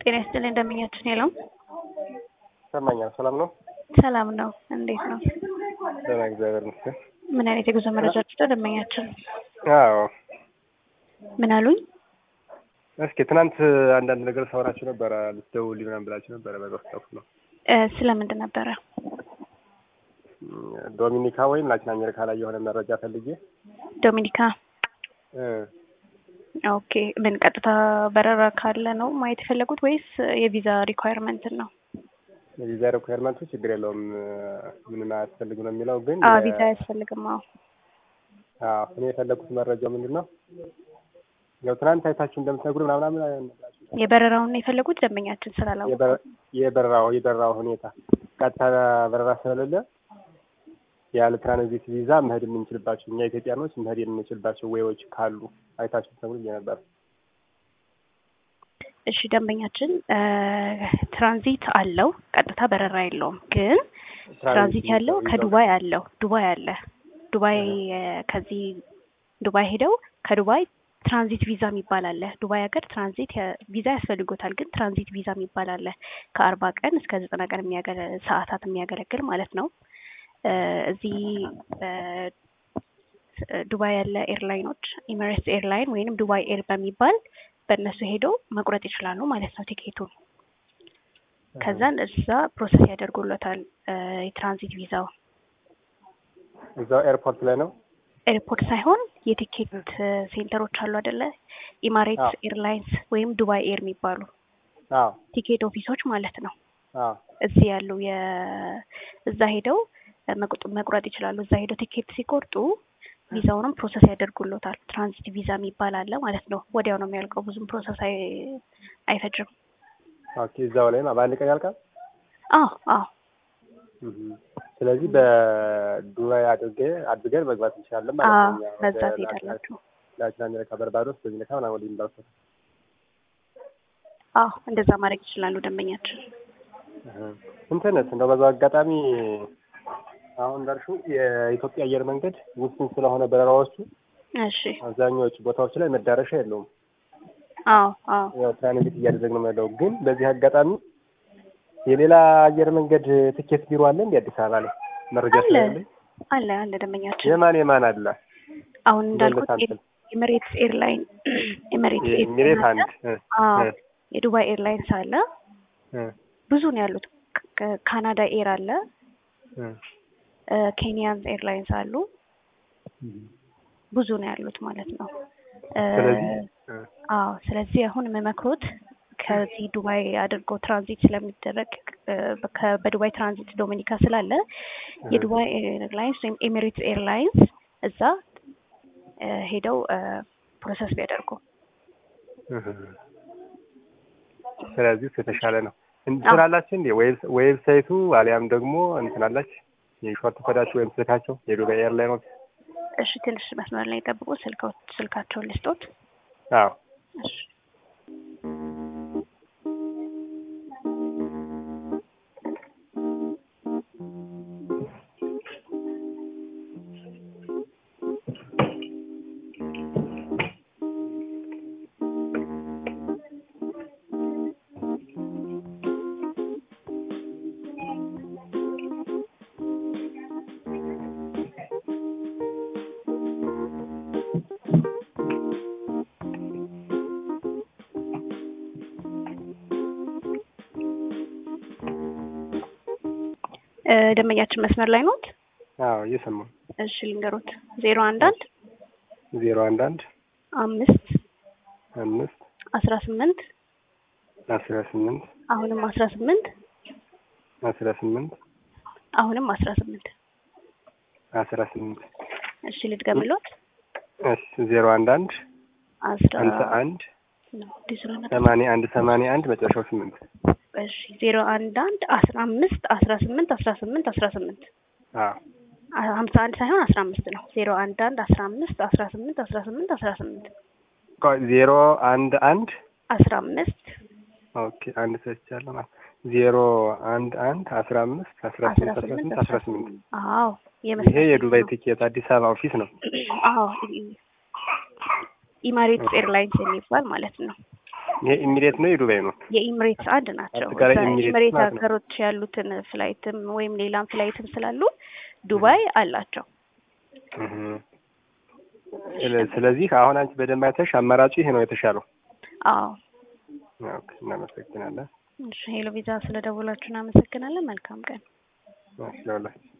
ጤና ይስጥልኝ እንደምኛችን የለውም። ይሰማኛል። ሰላም ነው? ሰላም ነው። እንዴት ነው? ደህና እግዚአብሔር ይመስገን። ምን አይነት የጉዞ መረጃዎች ነው ደንበኛችን? አዎ ምን አሉኝ? እስኪ ትናንት አንዳንድ ነገር ሳወራችሁ ነበረ ልትደውልልኝ ምናምን ብላችሁ ነበረ። በዛ ስጠፉ ነው እ ስለምንድን ነበረ? ዶሚኒካ ወይም ላቲን አሜሪካ ላይ የሆነ መረጃ ፈልጌ ዶሚኒካ። እ ኦኬ። ምን ቀጥታ በረራ ካለ ነው ማየት የፈለጉት ወይስ የቪዛ ሪኳየርመንትን ነው? የቪዛ ሪኳየርመንቱ ችግር የለውም ምንም አያስፈልግ ነው የሚለው ግን አዎ የ- ቪዛ አያስፈልግም። አዎ አዎ እኔ የፈለግኩት መረጃው ምንድን ነው ያው ትናንት አይታችሁ እንደምትነግሩ ምናምን ምናምን የበረራውን ነው የፈለጉት ደንበኛችን ስላላወቁ የበረ- የበረራው የበረራው ሁኔታ ቀጥታ በረራ ስለሌለ ያለ ትራንዚት ቪዛ መሄድ የምንችልባቸው እኛ ኢትዮጵያኖች መሄድ የምንችልባቸው ወይዎች ካሉ አይታችሁ ተብሎ ነበር። እሺ ደንበኛችን እ ትራንዚት አለው፣ ቀጥታ በረራ የለውም። ግን ትራንዚት ያለው ከዱባይ አለው። ዱባይ አለ። ዱባይ እ ከዚህ ዱባይ ሄደው ከዱባይ ትራንዚት ቪዛ የሚባል አለ። ዱባይ ሀገር ትራንዚት የ- ቪዛ ያስፈልጎታል። ግን ትራንዚት ቪዛ የሚባል አለ ከአርባ ቀን እስከ ዘጠና ቀን የሚያገለ ሰዓታት የሚያገለግል ማለት ነው። እ እዚህ እ ዱባይ ያለ ኤርላይኖች ኢሚሬትስ ኤርላይን ወይንም ዱባይ ኤር በሚባል በእነሱ ሄደው መቁረጥ ይችላሉ ማለት ነው ቲኬቱን። ከዛን እዛ ፕሮሰስ ያደርጉለታል እ የትራንዚት ቪዛው እዛው ኤርፖርት ላይ ነው። ኤርፖርት ሳይሆን የቲኬት እ ሴንተሮች አሉ አይደለ? ኢማሬትስ አዎ። ኤርላይንስ ወይም ዱባይ ኤር የሚባሉ አዎ ቲኬት ኦፊሶች ማለት ነው። አዎ እዚህ ያሉ የ እዛ ሄደው እ መቁጥ- መቁረጥ ይችላሉ። እዛ ሄደው ቲኬት ሲቆርጡ ቪዛውንም ፕሮሰስ ያደርጉሎታል። ትራንዚት ቪዛ የሚባል አለ ማለት ነው። ወዲያው ነው የሚያልቀው። ብዙም ፕሮሰስ አይ አይፈጅም። ኦኬ እዛው ላይ ነው በአንድ ቀን ያልቃል። አዎ አዎ እህ ስለዚህ በዱባይ አድርጌ አድርገን መግባት እንችላለን ማለት አዎ ነው። እኛ በዛ ወደ ትሄዳላችሁ። ላቲን አሜሪካ በርባዶስ፣ ዶሚኒካ ምናምን ወደ ኢምባሲ አዎ እንደዛ ማድረግ ይችላሉ ደንበኛችን። እንትንስ እንደው በዛው አጋጣሚ አሁን እንዳልሽው የኢትዮጵያ አየር መንገድ ውስን ስለሆነ በረራዎቹ እሺ አብዛኛዎቹ ቦታዎች ላይ መዳረሻ የለውም። አዎ አዎ ያው ትራንዚት እያደረግን ነው ያለው። ግን በዚህ አጋጣሚ የሌላ አየር መንገድ ትኬት ቢሮ አለ እንዴ አዲስ አበባ ላይ መረጃ አለ ስላለኝ አለ አለ ደንበኛችን የማን የማን አለ? አሁን እንዳልኩት ሳምፕል ኤሚሬትስ ኤርላይን ኤሚሬትስ ሚሬት አንድ እ አዎ እ የዱባይ ኤርላይንስ አለ። እ ብዙ ነው ያሉት። ከ- ካናዳ ኤር አለ። እ እ ኬንያንስ ኤርላይንስ አሉ። ብዙ ነው ያሉት ማለት ነው። እ ስለዚህ እ አዎ ስለዚህ አሁን የምመክሮት ከዚህ ዱባይ አድርጎ ትራንዚት ስለሚደረግ እ ከ- በዱባይ ትራንዚት ዶሚኒካ ስላለ የዱባይ ኤርላይንስ ወይም ኤሚሬትስ ኤርላይንስ እዛ እ ሄደው እ ፕሮሰስ ቢያደርጉ እህ ስለዚህ እሱ የተሻለ ነው። እንትን አላችሁ እንዴ ዌብ- ዌብሳይቱ አሊያም ደግሞ እንትን አላች የሾርት ኮዳቸው ወይም ስልካቸው የዱባይ ኤርላይኖች? እሺ ትንሽ መስመር ላይ ጠብቁ። ስልካው ስልካቸውን ልስጦት። አዎ እሺ እ ደንበኛችን መስመር ላይ ኖት? አዎ እየሰማሁ እሺ ልንገሮት። ዜሮ አንድ አንድ ዜሮ አንድ አንድ አምስት አምስት አስራ ስምንት አስራ ስምንት አሁንም አስራ ስምንት አስራ ስምንት አሁንም አስራ ስምንት አስራ ስምንት እሺ ልድገምሎት። እሺ ዜሮ አንድ አንድ አስራ ሀምሳ አንድ ነው ዲስራ ነበር። ሰማንያ አንድ ሰማንያ አንድ መጨረሻው ስምንት እሺ ዜሮ አንድ አንድ አስራ አምስት አስራ ስምንት አስራ ስምንት አስራ ስምንት አዎ አ- ሀምሳ አንድ ሳይሆን አስራ አምስት ነው። ዜሮ አንድ አንድ አስራ አምስት አስራ ስምንት አስራ ስምንት አስራ ስምንት ቆይ ዜሮ አንድ አንድ አስራ አምስት ኦኬ አንድ ሰጥቻለሁ ማለት ዜሮ አንድ አንድ አስራ አምስት አስራ አስራ ስምንት አስራ ስምንት ስምንት አስራ ስምንት አዎ ይሄ የመስመር የዱባይ ነው። ቲኬት አዲስ አበባ ኦፊስ ነው። አዎ ኢማሬትስ ኤርላይንስ የሚባል ማለት ነው። ይሄ ኢሚሬት ነው የዱባይ ነው? የኢሚሬትስ አንድ ናቸው። አጠቃላይ ኢሚሬትስ በኢሚሬት ማለት ነው። ሀገሮች ያሉትን ፍላይትም ወይም ሌላም ፍላይትም ስላሉ ዱባይ አላቸው። እህ። ስለ- ስለዚህ አሁን አንቺ በደንብ አይተሽ አማራጩ ይሄ ነው የተሻለው። አዎ ኦኬ፣ እናመሰግናለን። እሺ ሄሎ ቪዛ ስለደወላችሁ እናመሰግናለን። መልካም ቀን። እሺ፣ ለሁላችሁ